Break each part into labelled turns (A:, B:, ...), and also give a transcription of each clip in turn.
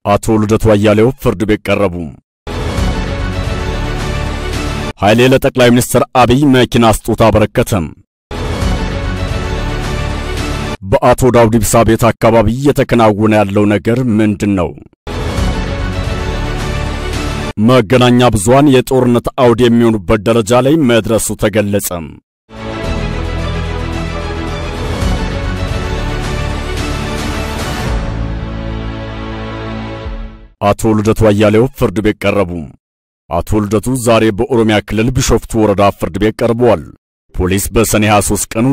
A: አቶ ልደቱ አያሌው ፍርድ ቤት ቀረቡ። ኃይሌ ለጠቅላይ ሚኒስትር አብይ መኪና ስጦታ አበረከተም። በአቶ ዳውድ ኢብሳ ቤት አካባቢ እየተከናወነ ያለው ነገር ምንድን ነው? መገናኛ ብዙሃን የጦርነት አውድ የሚሆኑበት ደረጃ ላይ መድረሱ ተገለጸ። አቶ ልደቱ አያሌው ፍርድ ቤት ቀረቡ። አቶ ልደቱ ዛሬ በኦሮሚያ ክልል ቢሾፍቱ ወረዳ ፍርድ ቤት ቀርበዋል። ፖሊስ በሰኔ 23 ቀን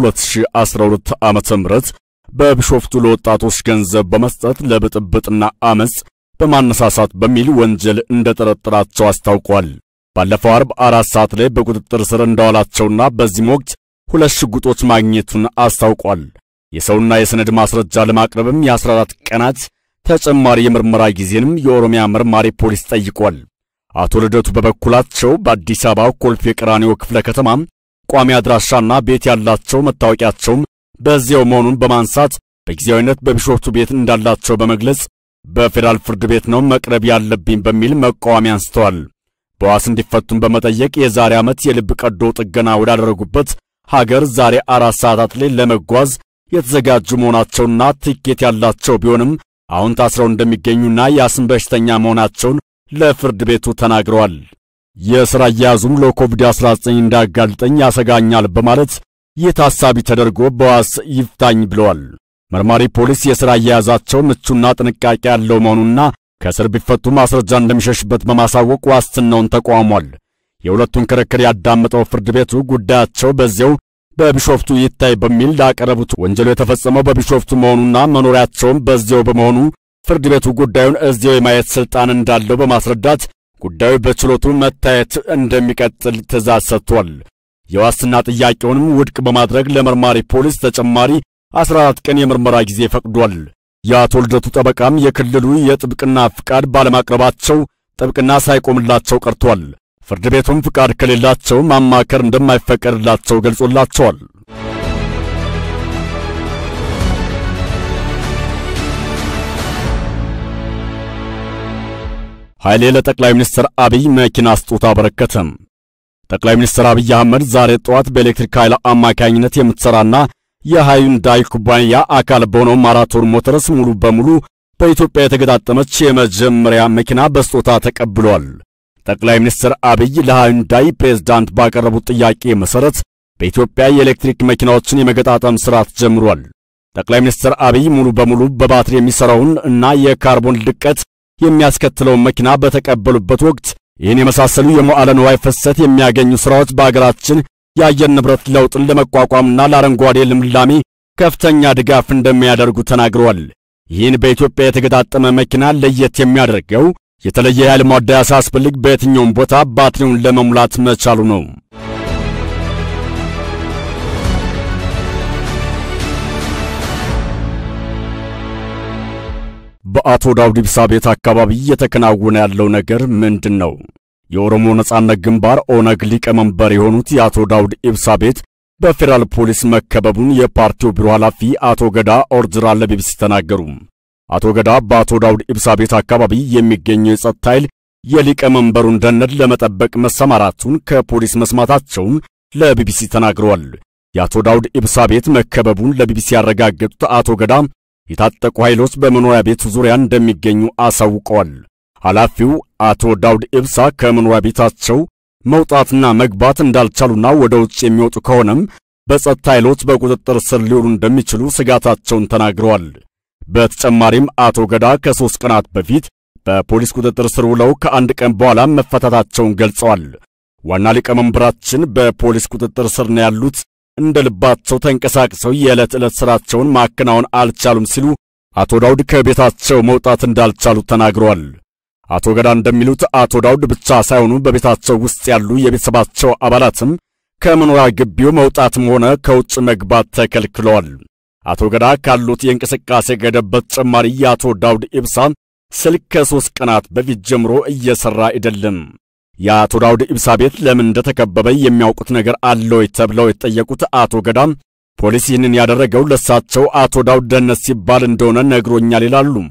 A: 2012 ዓመተ ምህረት በቢሾፍቱ ለወጣቶች ገንዘብ በመስጠት ለብጥብጥና አመጽ በማነሳሳት በሚል ወንጀል እንደጠረጠራቸው አስታውቋል። ባለፈው አርብ አራት ሰዓት ላይ በቁጥጥር ስር እንዳዋላቸውና በዚህም ወቅት ሁለት ሽጉጦች ማግኘቱን አስታውቋል። የሰውና የሰነድ ማስረጃ ለማቅረብም የ14 ቀናት ተጨማሪ የምርመራ ጊዜንም የኦሮሚያ መርማሪ ፖሊስ ጠይቋል። አቶ ልደቱ በበኩላቸው በአዲስ አበባ ኮልፌ ቀራኒዮ ክፍለ ከተማ ቋሚ አድራሻና ቤት ያላቸው መታወቂያቸውም በዚያው መሆኑን በማንሳት በጊዜያዊነት በቢሾፍቱ ቤት እንዳላቸው በመግለጽ በፌዴራል ፍርድ ቤት ነው መቅረብ ያለብኝ በሚል መቃወሚያ አንስተዋል። በዋስ እንዲፈቱን በመጠየቅ የዛሬ ዓመት የልብ ቀዶ ጥገና ወዳደረጉበት ሀገር ዛሬ አራት ሰዓታት ላይ ለመጓዝ የተዘጋጁ መሆናቸውና ትኬት ያላቸው ቢሆንም አሁን ታስረው እንደሚገኙና የአስም በሽተኛ መሆናቸውን ለፍርድ ቤቱ ተናግረዋል። የሥራ አያያዙም ለኮቪድ-19 እንዳያጋልጠኝ ያሰጋኛል በማለት ይህ ታሳቢ ተደርጎ በዋስ ይፍታኝ ብለዋል። መርማሪ ፖሊስ የሥራ አያያዛቸው ምቹና ጥንቃቄ ያለው መሆኑና ከእስር ቢፈቱ ማስረጃ እንደሚሸሽበት በማሳወቅ ዋስትናውን ተቋሟል። የሁለቱን ክርክር ያዳመጠው ፍርድ ቤቱ ጉዳያቸው በዚያው በቢሾፍቱ ይታይ በሚል ላቀረቡት ወንጀሉ የተፈጸመው በቢሾፍቱ መሆኑና መኖሪያቸውም በዚያው በመሆኑ ፍርድ ቤቱ ጉዳዩን እዚያው የማየት ሥልጣን እንዳለው በማስረዳት ጉዳዩ በችሎቱ መታየት እንደሚቀጥል ትእዛዝ ሰጥቷል። የዋስትና ጥያቄውንም ውድቅ በማድረግ ለመርማሪ ፖሊስ ተጨማሪ 14 ቀን የምርመራ ጊዜ ፈቅዷል። የአቶ ልደቱ ጠበቃም የክልሉ የጥብቅና ፍቃድ ባለማቅረባቸው ጥብቅና ሳይቆምላቸው ቀርቷል። ፍርድ ቤቱም ፍቃድ ከሌላቸው ማማከር እንደማይፈቀድላቸው ገልጾላቸዋል። ኃይሌ ለጠቅላይ ሚኒስትር አብይ መኪና ስጦታ አበረከተም። ጠቅላይ ሚኒስትር አብይ አህመድ ዛሬ ጠዋት በኤሌክትሪክ ኃይል አማካኝነት የምትሰራና የሃዩንዳይ ኩባንያ አካል በሆነው ማራቶን ሞተርስ ሙሉ በሙሉ በኢትዮጵያ የተገጣጠመች የመጀመሪያ መኪና በስጦታ ተቀብሏል። ጠቅላይ ሚኒስትር አብይ ለሃዩንዳይ ፕሬዝዳንት ባቀረቡት ጥያቄ መሰረት በኢትዮጵያ የኤሌክትሪክ መኪናዎችን የመገጣጠም ሥርዓት ጀምሯል። ጠቅላይ ሚኒስትር አብይ ሙሉ በሙሉ በባትሪ የሚሠራውን እና የካርቦን ልቀት የሚያስከትለውን መኪና በተቀበሉበት ወቅት ይህን የመሳሰሉ የመዋዕለ ንዋይ ፍሰት የሚያገኙ ሥራዎች በአገራችን የአየር ንብረት ለውጥን ለመቋቋምና ለአረንጓዴ ልምላሜ ከፍተኛ ድጋፍ እንደሚያደርጉ ተናግረዋል። ይህን በኢትዮጵያ የተገጣጠመ መኪና ለየት የሚያደርገው የተለየ የኃይል ማደያ ሳያስፈልግ በየትኛውም ቦታ ባትሪውን ለመሙላት መቻሉ ነው። በአቶ ዳውድ ኢብሳ ቤት አካባቢ እየተከናወነ ያለው ነገር ምንድን ነው? የኦሮሞ ነጻነት ግንባር ኦነግ ሊቀመንበር የሆኑት የአቶ ዳውድ ኢብሳ ቤት በፌዴራል ፖሊስ መከበቡን የፓርቲው ቢሮ ኃላፊ አቶ ገዳ ኦርጅራ ለቢቢሲ ተናገሩ። አቶ ገዳ በአቶ ዳውድ ኢብሳ ቤት አካባቢ የሚገኘው የጸጥታ ኃይል የሊቀመንበሩን ደህንነት ለመጠበቅ መሰማራቱን ከፖሊስ መስማታቸውን ለቢቢሲ ተናግረዋል። የአቶ ዳውድ ኢብሳ ቤት መከበቡን ለቢቢሲ ያረጋገጡት አቶ ገዳ የታጠቁ ኃይሎች በመኖሪያ ቤት ዙሪያ እንደሚገኙ አሳውቀዋል። ኃላፊው አቶ ዳውድ ኢብሳ ከመኖሪያ ቤታቸው መውጣትና መግባት እንዳልቻሉና ወደ ውጭ የሚወጡ ከሆነም በጸጥታ ኃይሎች በቁጥጥር ስር ሊውሉ እንደሚችሉ ስጋታቸውን ተናግረዋል። በተጨማሪም አቶ ገዳ ከሦስት ቀናት በፊት በፖሊስ ቁጥጥር ስር ውለው ከአንድ ቀን በኋላ መፈታታቸውን ገልጸዋል። ዋና ሊቀመንበራችን በፖሊስ ቁጥጥር ስር ነው ያሉት፣ እንደ ልባቸው ተንቀሳቅሰው የዕለት ዕለት ሥራቸውን ማከናወን አልቻሉም ሲሉ አቶ ዳውድ ከቤታቸው መውጣት እንዳልቻሉ ተናግረዋል። አቶ ገዳ እንደሚሉት አቶ ዳውድ ብቻ ሳይሆኑ በቤታቸው ውስጥ ያሉ የቤተሰባቸው አባላትም ከመኖሪያ ግቢው መውጣትም ሆነ ከውጭ መግባት ተከልክለዋል። አቶ ገዳ ካሉት የእንቅስቃሴ ገደብ በተጨማሪ የአቶ ዳውድ ኢብሳ ስልክ ከሦስት ቀናት በፊት ጀምሮ እየሠራ አይደለም። የአቶ ዳውድ ኢብሳ ቤት ለምን እንደተከበበ የሚያውቁት ነገር አለ ወይ ተብለው የተጠየቁት አቶ ገዳም ፖሊስ ይህንን ያደረገው ለሳቸው አቶ ዳውድ ደህንነት ሲባል እንደሆነ ነግሮኛል ይላሉ።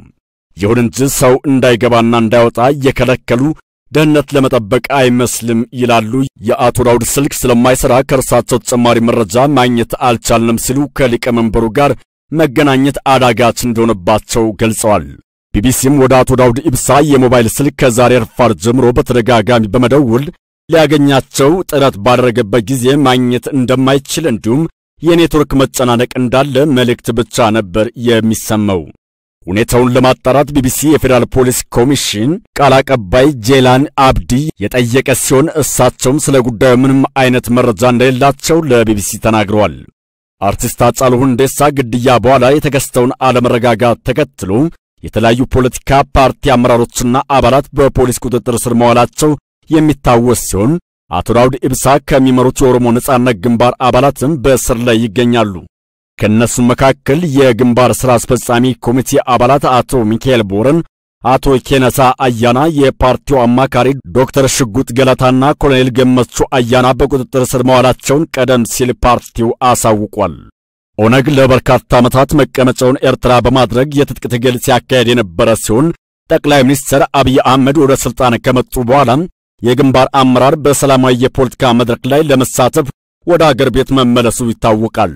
A: ይሁን እንጂ ሰው እንዳይገባና እንዳይወጣ እየከለከሉ ደህንነት ለመጠበቅ አይመስልም ይላሉ። የአቶ ዳውድ ስልክ ስለማይሰራ ከእርሳቸው ተጨማሪ መረጃ ማግኘት አልቻልንም ሲሉ ከሊቀመንበሩ ጋር መገናኘት አዳጋች እንደሆነባቸው ገልጸዋል። ቢቢሲም ወደ አቶ ዳውድ ኢብሳ የሞባይል ስልክ ከዛሬ ረፋድ ጀምሮ በተደጋጋሚ በመደወል ሊያገኛቸው ጥረት ባደረገበት ጊዜ ማግኘት እንደማይችል እንዲሁም የኔትወርክ መጨናነቅ እንዳለ መልእክት ብቻ ነበር የሚሰማው። ሁኔታውን ለማጣራት ቢቢሲ የፌዴራል ፖሊስ ኮሚሽን ቃል አቀባይ ጄላን አብዲ የጠየቀ ሲሆን እሳቸውም ስለ ጉዳዩ ምንም አይነት መረጃ እንደሌላቸው ለቢቢሲ ተናግረዋል። አርቲስት ሃጫሉ ሁንዴሳ ግድያ በኋላ የተከሰተውን አለመረጋጋት ተከትሎ የተለያዩ ፖለቲካ ፓርቲ አመራሮችና አባላት በፖሊስ ቁጥጥር ስር መዋላቸው የሚታወስ ሲሆን አቶ ዳውድ ኢብሳ ከሚመሩት የኦሮሞ ነጻነት ግንባር አባላትም በእስር ላይ ይገኛሉ። ከእነሱም መካከል የግንባር ሥራ አስፈጻሚ ኮሚቴ አባላት አቶ ሚካኤል ቦረን፣ አቶ ኬነሳ አያና፣ የፓርቲው አማካሪ ዶክተር ሽጉጥ ገለታና ኮሎኔል ገመቹ አያና በቁጥጥር ስር መዋላቸውን ቀደም ሲል ፓርቲው አሳውቋል። ኦነግ ለበርካታ ዓመታት መቀመጫውን ኤርትራ በማድረግ የትጥቅ ትግል ሲያካሄድ የነበረ ሲሆን ጠቅላይ ሚኒስትር አብይ አህመድ ወደ ሥልጣን ከመጡ በኋላም የግንባር አመራር በሰላማዊ የፖለቲካ መድረክ ላይ ለመሳተፍ ወደ አገር ቤት መመለሱ ይታወቃል።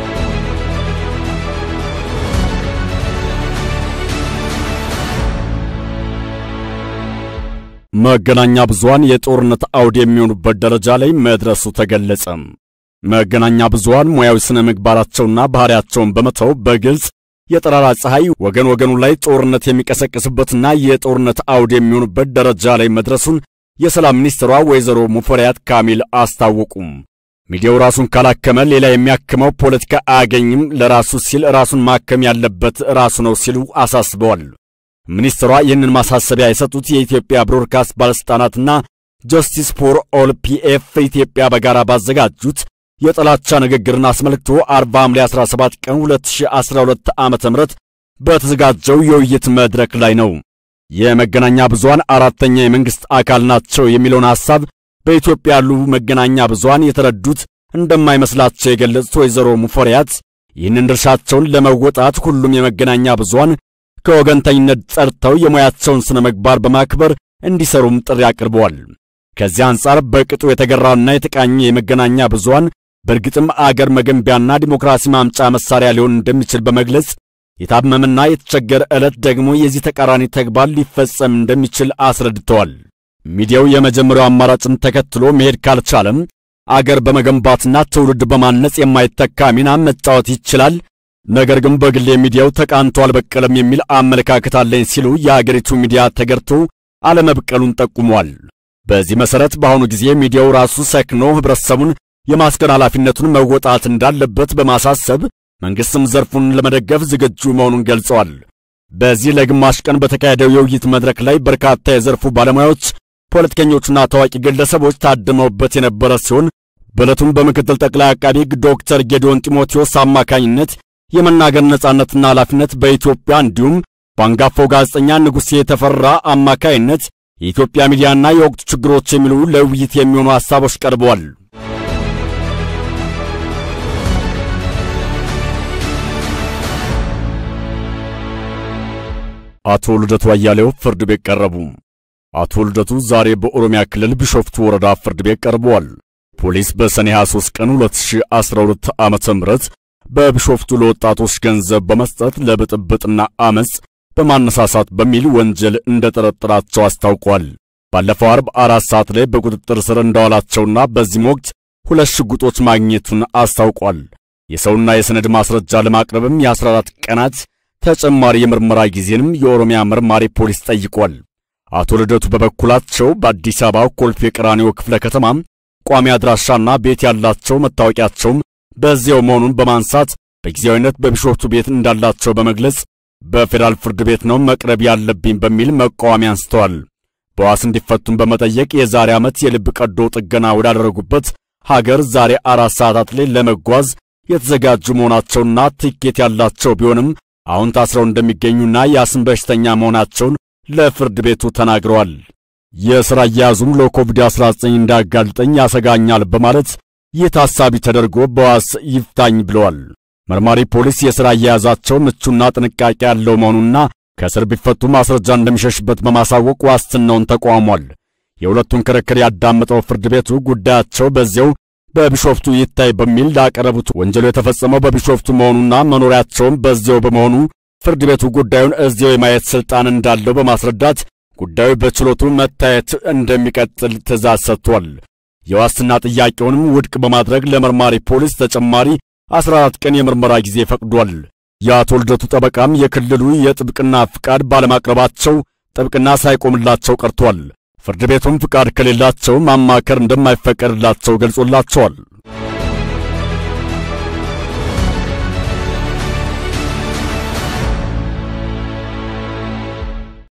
A: መገናኛ ብዙሃን የጦርነት አውድ የሚሆኑበት ደረጃ ላይ መድረሱ ተገለጸ። መገናኛ ብዙሃን ሙያዊ ስነ ምግባራቸውና ባህሪያቸውን በመተው በግልጽ የጠራራ ፀሐይ ወገን ወገኑ ላይ ጦርነት የሚቀሰቅስበትና የጦርነት አውድ የሚሆኑበት ደረጃ ላይ መድረሱን የሰላም ሚኒስትሯ ወይዘሮ ሙፈሪያት ካሚል አስታወቁም። ሚዲያው ራሱን ካላከመ ሌላ የሚያክመው ፖለቲካ አያገኝም፣ ለራሱ ሲል ራሱን ማከም ያለበት ራሱ ነው ሲሉ አሳስበዋል። ሚኒስትሯ ይህንን ማሳሰቢያ የሰጡት የኢትዮጵያ ብሮድካስት ባለሥልጣናትና ጀስቲስ ፎር ኦል ፒኤፍ ኢትዮጵያ በጋራ ባዘጋጁት የጥላቻ ንግግርን አስመልክቶ 40 ሐምሌ 17 ቀን 2012 ዓ.ም በተዘጋጀው የውይይት መድረክ ላይ ነው። የመገናኛ ብዙሃን አራተኛ የመንግሥት አካል ናቸው የሚለውን ሐሳብ በኢትዮጵያ ያሉ መገናኛ ብዙሃን የተረዱት እንደማይመስላቸው የገለጹት ወይዘሮ ሙፈሪያት ይህንን ድርሻቸውን ለመወጣት ሁሉም የመገናኛ ብዙሃን ከወገንተኝነት ጸድተው የሙያቸውን ስነ ምግባር በማክበር እንዲሰሩም ጥሪ አቅርበዋል። ከዚህ አንጻር በቅጡ የተገራና የተቃኘ የመገናኛ ብዙሃን በእርግጥም አገር መገንቢያና ዲሞክራሲ ማምጫ መሳሪያ ሊሆን እንደሚችል በመግለጽ የታመመና የተቸገረ ዕለት ደግሞ የዚህ ተቃራኒ ተግባር ሊፈጸም እንደሚችል አስረድተዋል። ሚዲያው የመጀመሪያው አማራጭን ተከትሎ መሄድ ካልቻለም አገር በመገንባትና ትውልድ በማነጽ የማይተካ ሚና መጫወት ይችላል። ነገር ግን በግሌ ሚዲያው ተቃንቶ አልበቀለም የሚል አመለካከት አለኝ ሲሉ የአገሪቱ ሚዲያ ተገርቶ አለመብቀሉን ጠቁሟል። በዚህ መሰረት በአሁኑ ጊዜ ሚዲያው ራሱ ሰክኖ ህብረተሰቡን የማስከን ኃላፊነቱን መወጣት እንዳለበት በማሳሰብ መንግስትም ዘርፉን ለመደገፍ ዝግጁ መሆኑን ገልጸዋል። በዚህ ለግማሽ ቀን በተካሄደው የውይይት መድረክ ላይ በርካታ የዘርፉ ባለሙያዎች፣ ፖለቲከኞችና ታዋቂ ግለሰቦች ታድመውበት የነበረ ሲሆን በዕለቱም በምክትል ጠቅላይ አቃቢ ሕግ ዶክተር ጌዲዮን ጢሞቴዎስ አማካኝነት የመናገር ነጻነትና ኃላፊነት በኢትዮጵያ እንዲሁም በአንጋፋው ጋዜጠኛ ንጉሴ የተፈራ አማካይነት የኢትዮጵያ ሚዲያና የወቅቱ ችግሮች የሚሉ ለውይይት የሚሆኑ ሐሳቦች ቀርበዋል። አቶ ልደቱ አያሌው ፍርድ ቤት ቀረቡ። አቶ ልደቱ ዛሬ በኦሮሚያ ክልል ቢሾፍቱ ወረዳ ፍርድ ቤት ቀርበዋል። ፖሊስ በሰኔ 23 ቀን 2012 ዓመተ ምህረት በቢሾፍቱ ለወጣቶች ገንዘብ በመስጠት ለብጥብጥና አመጽ በማነሳሳት በሚል ወንጀል እንደጠረጠራቸው አስታውቋል። ባለፈው አርብ አራት ሰዓት ላይ በቁጥጥር ስር እንዳዋላቸውና በዚህም ወቅት ሁለት ሽጉጦች ማግኘቱን አስታውቋል። የሰውና የሰነድ ማስረጃ ለማቅረብም የ14 ቀናት ተጨማሪ የምርመራ ጊዜንም የኦሮሚያ መርማሪ ፖሊስ ጠይቋል። አቶ ልደቱ በበኩላቸው በአዲስ አበባ ኮልፌ ቀራኒዮ ክፍለ ከተማ ቋሚ አድራሻና ቤት ያላቸው መታወቂያቸውም በዚያው መሆኑን በማንሳት በጊዜያዊነት በቢሾፍቱ ቤት እንዳላቸው በመግለጽ በፌዴራል ፍርድ ቤት ነው መቅረብ ያለብኝ በሚል መቃወሚያ አንስተዋል። በዋስ እንዲፈቱን በመጠየቅ የዛሬ ዓመት የልብ ቀዶ ጥገና ወዳደረጉበት ሀገር ዛሬ አራት ሰዓታት ላይ ለመጓዝ የተዘጋጁ መሆናቸውና ትኬት ያላቸው ቢሆንም አሁን ታስረው እንደሚገኙና የአስም በሽተኛ መሆናቸውን ለፍርድ ቤቱ ተናግረዋል። የሥራ አያያዙም ለኮቪድ-19 እንዳያጋልጠኝ ያሰጋኛል በማለት ይህ ታሳቢ ተደርጎ በዋስ ይፍታኝ ብለዋል። መርማሪ ፖሊስ የሥራ አያያዛቸው ምቹና ጥንቃቄ ያለው መሆኑና ከእስር ቢፈቱ ማስረጃ እንደሚሸሽበት በማሳወቅ ዋስትናውን ተቋሟል። የሁለቱን ክርክር ያዳመጠው ፍርድ ቤቱ ጉዳያቸው በዚያው በቢሾፍቱ ይታይ በሚል ላቀረቡት ወንጀሉ የተፈጸመው በቢሾፍቱ መሆኑና መኖሪያቸውም በዚያው በመሆኑ ፍርድ ቤቱ ጉዳዩን እዚያው የማየት ስልጣን እንዳለው በማስረዳት ጉዳዩ በችሎቱ መታየት እንደሚቀጥል ትዕዛዝ ሰጥቷል። የዋስትና ጥያቄውንም ውድቅ በማድረግ ለመርማሪ ፖሊስ ተጨማሪ 14 ቀን የምርመራ ጊዜ ፈቅዷል። የአቶ ልደቱ ጠበቃም የክልሉ የጥብቅና ፍቃድ ባለማቅረባቸው ጥብቅና ሳይቆምላቸው ቀርቷል። ፍርድ ቤቱም ፍቃድ ከሌላቸው ማማከር እንደማይፈቀድላቸው ገልጾላቸዋል።